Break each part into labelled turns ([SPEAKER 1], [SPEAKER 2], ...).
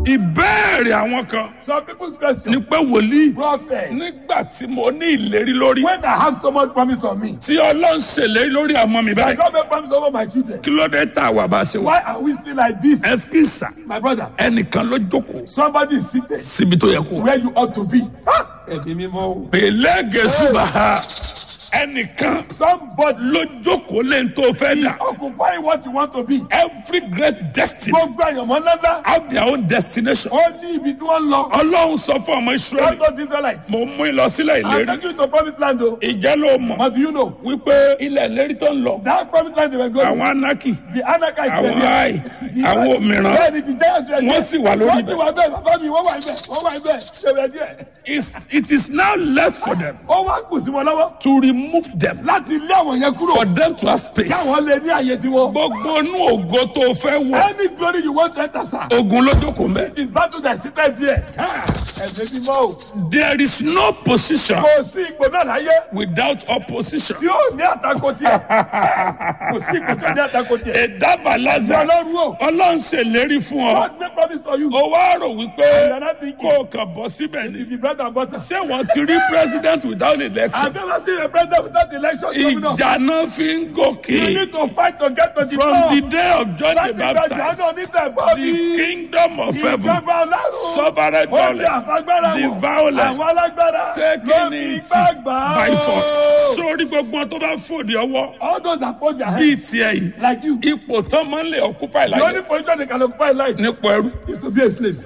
[SPEAKER 1] ìbéèrè àwọn kan
[SPEAKER 2] Some people's question.
[SPEAKER 1] ni pé wòlíì
[SPEAKER 2] Prophet.
[SPEAKER 1] nígbà tí mo ní ìlérí lórí
[SPEAKER 2] When I have so much promise on me,
[SPEAKER 1] tí ọlọ́run ṣèlérí lórí àmọ́ mi
[SPEAKER 2] I
[SPEAKER 1] báyìí
[SPEAKER 2] don't make promise over my children.
[SPEAKER 1] kí ló dé tá a wà bá ṣe wà.
[SPEAKER 2] Why are we still like this?
[SPEAKER 1] ẹsikísà
[SPEAKER 2] My brother,
[SPEAKER 1] ẹnìkan ló jókòó
[SPEAKER 2] somebody is seated
[SPEAKER 1] síbi tó yẹ kó wà.
[SPEAKER 2] where you ought to be. Ẹ̀mí mímọ́ o.
[SPEAKER 1] pèlè gẹ̀ẹ́sùbà ha ẹnìkan
[SPEAKER 2] Somebody
[SPEAKER 1] ló jókòó lẹ́yìn tó fẹ́
[SPEAKER 2] is
[SPEAKER 1] dà.
[SPEAKER 2] occupying what you want to be.
[SPEAKER 1] every great destiny
[SPEAKER 2] Gbogbo àyànmọ́ ńláńlá.
[SPEAKER 1] have their own destination.
[SPEAKER 2] Ó ní ibi tí wọ́n lọ.
[SPEAKER 1] ọlọ́run sọ fún ọmọ israẹli
[SPEAKER 2] Lọ́dọ̀ Israelites.
[SPEAKER 1] mo mú ìlọsílẹ̀
[SPEAKER 2] I'm
[SPEAKER 1] ìlérí
[SPEAKER 2] taking you to promised land o.
[SPEAKER 1] ìjẹ́ ló mọ̀
[SPEAKER 2] But do you know?
[SPEAKER 1] wípé ilẹ̀ ìlérí tó ń lọ
[SPEAKER 2] That promised land they were going.
[SPEAKER 1] àwọn anaki
[SPEAKER 2] The Anakites were
[SPEAKER 1] àwọn
[SPEAKER 2] there.
[SPEAKER 1] ai àwọn òmìrán
[SPEAKER 2] Bẹ́ẹ̀ni ti Giants were there.
[SPEAKER 1] wọ́n sì wà lórí
[SPEAKER 2] Wọ́n sì
[SPEAKER 1] ibẹ̀.
[SPEAKER 2] wà bẹ́ẹ̀ bàbá mi wọ́n wà ibẹ̀ wọ́n wà ibẹ̀ ṣe wẹ̀ díẹ̀.
[SPEAKER 1] It's- it is now left for them
[SPEAKER 2] Ó wá kù sí wọn lọ́wọ́
[SPEAKER 1] to remove them
[SPEAKER 2] láti lé àwọn yẹn kúrò.
[SPEAKER 1] for them to have space.
[SPEAKER 2] Káwọn lè ní àyè tiwọn.
[SPEAKER 1] gbogbo inú ògo tó fẹ́ wọ
[SPEAKER 2] Any glory you want to enter sir.
[SPEAKER 1] ogun ló jókòó mẹ́.
[SPEAKER 2] It is battle that seated there. Ẹ̀sẹ̀ mímọ́ o.
[SPEAKER 1] there is no position
[SPEAKER 2] Kò sí ipò náà láyé
[SPEAKER 1] without opposition.
[SPEAKER 2] tí ó ní àtakò tiẹ̀. Kò sí ipò tí ó ní àtakò tiẹ̀.
[SPEAKER 1] ẹ̀dábà lázà
[SPEAKER 2] Ọlọ́run o.
[SPEAKER 1] ọlọ́run ṣèlérí fún ọ
[SPEAKER 2] God make promise for you.
[SPEAKER 1] ó wá rò wípé
[SPEAKER 2] You're not thinking.
[SPEAKER 1] kó o kàn bọ́ síbẹ̀ ni
[SPEAKER 2] It be bread and butter.
[SPEAKER 1] ṣé wọ́n ti rí president without election
[SPEAKER 2] I've never seen a president without election coming up.
[SPEAKER 1] ìjà náà fi ń
[SPEAKER 2] You
[SPEAKER 1] gòkè
[SPEAKER 2] need to fight to get to the
[SPEAKER 1] from
[SPEAKER 2] top.
[SPEAKER 1] the day of John the
[SPEAKER 2] Láti gba
[SPEAKER 1] Baptist
[SPEAKER 2] Jòhánù onítẹ̀bọ́
[SPEAKER 1] the
[SPEAKER 2] bí.
[SPEAKER 1] kingdom of heaven
[SPEAKER 2] Ìjọba ọlọ́run.
[SPEAKER 1] sovereign
[SPEAKER 2] Ó ti
[SPEAKER 1] violence
[SPEAKER 2] àfagbára
[SPEAKER 1] the
[SPEAKER 2] wọn.
[SPEAKER 1] violent
[SPEAKER 2] Àwọn alágbára.
[SPEAKER 1] taking
[SPEAKER 2] ló fi
[SPEAKER 1] it
[SPEAKER 2] ipá gbà á.
[SPEAKER 1] by force sórí gbogbo wọn tó bá fòdì ọwọ́
[SPEAKER 2] All those that put their
[SPEAKER 1] bíi
[SPEAKER 2] hands
[SPEAKER 1] tiẹ̀ yìí
[SPEAKER 2] like you.
[SPEAKER 1] ipò tán máa ń lè occupy
[SPEAKER 2] The only
[SPEAKER 1] láyé
[SPEAKER 2] position they can occupy in life
[SPEAKER 1] nípò ẹrú
[SPEAKER 2] is to be a slave.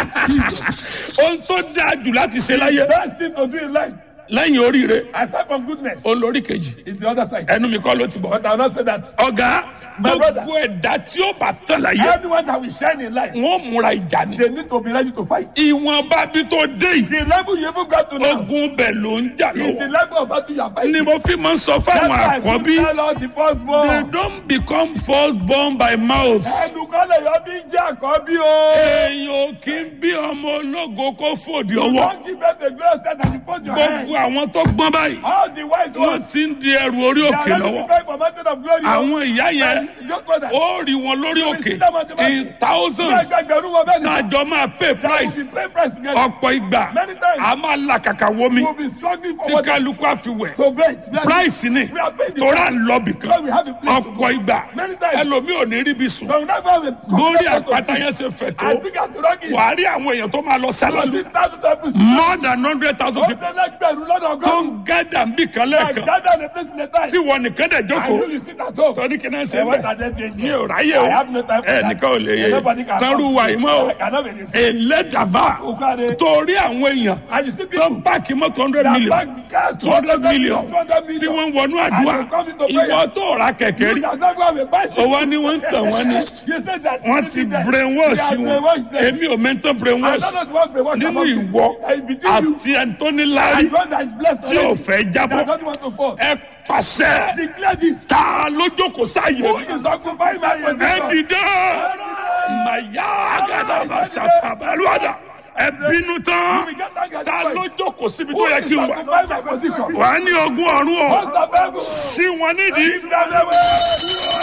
[SPEAKER 1] ohun tó dáa jù láti ṣe láyé
[SPEAKER 2] Best thing to do in life.
[SPEAKER 1] lẹ́yìn oríire
[SPEAKER 2] I start from goodness.
[SPEAKER 1] olórí kejì
[SPEAKER 2] It's the other side.
[SPEAKER 1] ẹnu mi kọ́ ló ti bọ̀.
[SPEAKER 2] But I will not say that.
[SPEAKER 1] ọ̀gá
[SPEAKER 2] My brother.
[SPEAKER 1] gbogbo ẹ̀dá tí ó bá tán láyé
[SPEAKER 2] Anyone that will shine in life,
[SPEAKER 1] wọ́n múra ìjà ni.
[SPEAKER 2] they need to be ready to fight.
[SPEAKER 1] ìwọ̀nba bí tó dé yìí
[SPEAKER 2] The level you even got to now
[SPEAKER 1] ogun bẹ̀ ló ń jà
[SPEAKER 2] is the
[SPEAKER 1] lọ́wọ́.
[SPEAKER 2] level of battle you are fighting.
[SPEAKER 1] ni mo fi máa ń sọ
[SPEAKER 2] That's
[SPEAKER 1] fáwọn
[SPEAKER 2] why I
[SPEAKER 1] àkọ́bí
[SPEAKER 2] keep tell all the
[SPEAKER 1] they
[SPEAKER 2] firstborn.
[SPEAKER 1] don't become first born by mouth.
[SPEAKER 2] Ẹnukọ́lẹ̀ yọ bí jẹ́ àkọ́bí o.
[SPEAKER 1] èèyàn ò kí ń bí ọmọ ológo kó fòdì ọwọ́.
[SPEAKER 2] Don't give birth to great extent and you put your hands.
[SPEAKER 1] gbogbo àwọn tó gbọ́n báyìí
[SPEAKER 2] All the wise
[SPEAKER 1] wọ́n
[SPEAKER 2] ones.
[SPEAKER 1] ti ń di ẹrù orí
[SPEAKER 2] They
[SPEAKER 1] òkè
[SPEAKER 2] are ready to
[SPEAKER 1] lọ́wọ́.
[SPEAKER 2] fight for mountain of glory.
[SPEAKER 1] àwọn ìyá yẹn
[SPEAKER 2] Just know that.
[SPEAKER 1] ó rí wọn lórí òkè in thousands
[SPEAKER 2] Gbẹgbẹgbẹ̀rún wọn bẹ́ẹ̀ ni.
[SPEAKER 1] tájọ máa pay price
[SPEAKER 2] We pay price together.
[SPEAKER 1] ọ̀pọ̀ ìgbà
[SPEAKER 2] Many times.
[SPEAKER 1] a máa là kàkà wọmi
[SPEAKER 2] We will be struggling for
[SPEAKER 1] tí
[SPEAKER 2] what
[SPEAKER 1] kálukú àfiwẹ̀
[SPEAKER 2] to bet. We are-
[SPEAKER 1] price ni
[SPEAKER 2] We are paying the
[SPEAKER 1] tóra
[SPEAKER 2] price.
[SPEAKER 1] ń lọ bìkan
[SPEAKER 2] Because we have a place to go.
[SPEAKER 1] ọ̀pọ̀ ìgbà
[SPEAKER 2] Many times.
[SPEAKER 1] ẹlòmíì ò ní ríbi sùn
[SPEAKER 2] So we never have a
[SPEAKER 1] lórí
[SPEAKER 2] confidence to
[SPEAKER 1] àpáta
[SPEAKER 2] speak.
[SPEAKER 1] yẹn ṣe fẹ̀
[SPEAKER 2] I
[SPEAKER 1] tó
[SPEAKER 2] think at the rock is.
[SPEAKER 1] wàá rí àwọn èèyàn tó máa lọ sálálù
[SPEAKER 2] This thousand of people.
[SPEAKER 1] more than hundred thousand
[SPEAKER 2] Ó
[SPEAKER 1] people
[SPEAKER 2] tẹ́lẹ̀ gbẹ̀rún lọ́dọ̀
[SPEAKER 1] tó
[SPEAKER 2] ọgọ́rùn-ún.
[SPEAKER 1] ń gádà ń bì kan
[SPEAKER 2] I
[SPEAKER 1] lẹ́ẹ̀kan
[SPEAKER 2] gather the place in the time.
[SPEAKER 1] tí wọn nìkan dẹ̀
[SPEAKER 2] I know
[SPEAKER 1] jókòó
[SPEAKER 2] you sit at home.
[SPEAKER 1] tọ́ni kí náà ṣe
[SPEAKER 2] Eh, what
[SPEAKER 1] bẹ́ẹ̀
[SPEAKER 2] are they doing
[SPEAKER 1] mi
[SPEAKER 2] here?
[SPEAKER 1] ò ráyè
[SPEAKER 2] I
[SPEAKER 1] o
[SPEAKER 2] have no time for
[SPEAKER 1] ẹ
[SPEAKER 2] that.
[SPEAKER 1] nìkan ò lè yé
[SPEAKER 2] Eh, nobody can
[SPEAKER 1] tọ́rù
[SPEAKER 2] come.
[SPEAKER 1] wà yìí mọ́ o
[SPEAKER 2] I cannot be this.
[SPEAKER 1] ẹlẹ́dàbà
[SPEAKER 2] Ukare.
[SPEAKER 1] torí àwọn èèyàn
[SPEAKER 2] And you see
[SPEAKER 1] tó
[SPEAKER 2] people
[SPEAKER 1] ń páàkì mọ́tò hundred
[SPEAKER 2] that
[SPEAKER 1] million
[SPEAKER 2] bank cars
[SPEAKER 1] two hundred million
[SPEAKER 2] 200 million.
[SPEAKER 1] tí wọ́n ń wọnú àdúrà
[SPEAKER 2] And they come into prayer.
[SPEAKER 1] ìwọ tó ra kẹ̀kẹ́
[SPEAKER 2] You
[SPEAKER 1] rí
[SPEAKER 2] that don't go have a bicycle.
[SPEAKER 1] owó ni wọ́n ń tàn wọ́n ní
[SPEAKER 2] You say that.
[SPEAKER 1] wọ́n ti brainwash
[SPEAKER 2] They are
[SPEAKER 1] wọn
[SPEAKER 2] brainwash them.
[SPEAKER 1] èmi ò mẹ́ntàn
[SPEAKER 2] I
[SPEAKER 1] brainwash
[SPEAKER 2] don't know what brainwash
[SPEAKER 1] nínú
[SPEAKER 2] about you.
[SPEAKER 1] ìwọ
[SPEAKER 2] Eh, between you
[SPEAKER 1] àti ẹni tó ní láárí
[SPEAKER 2] and God that is blessed
[SPEAKER 1] tí ò
[SPEAKER 2] already.
[SPEAKER 1] fẹ́
[SPEAKER 2] That
[SPEAKER 1] jábọ́
[SPEAKER 2] don't want to fall.
[SPEAKER 1] ẹ pàṣẹ
[SPEAKER 2] Declare this.
[SPEAKER 1] ta lójókòó sáyé
[SPEAKER 2] Who
[SPEAKER 1] mi
[SPEAKER 2] is occupying my
[SPEAKER 1] ẹ
[SPEAKER 2] position?
[SPEAKER 1] dìde màyà àgàdàbà sàtàbàlúwàdà ẹ bínú tán ta lójókòó síbi tó
[SPEAKER 2] Who
[SPEAKER 1] yẹ
[SPEAKER 2] is
[SPEAKER 1] kí n wà
[SPEAKER 2] occupying my position?
[SPEAKER 1] wà á ní ogún ọ̀run o
[SPEAKER 2] Most of them.
[SPEAKER 1] sí wọn nídìí
[SPEAKER 2] Give them away.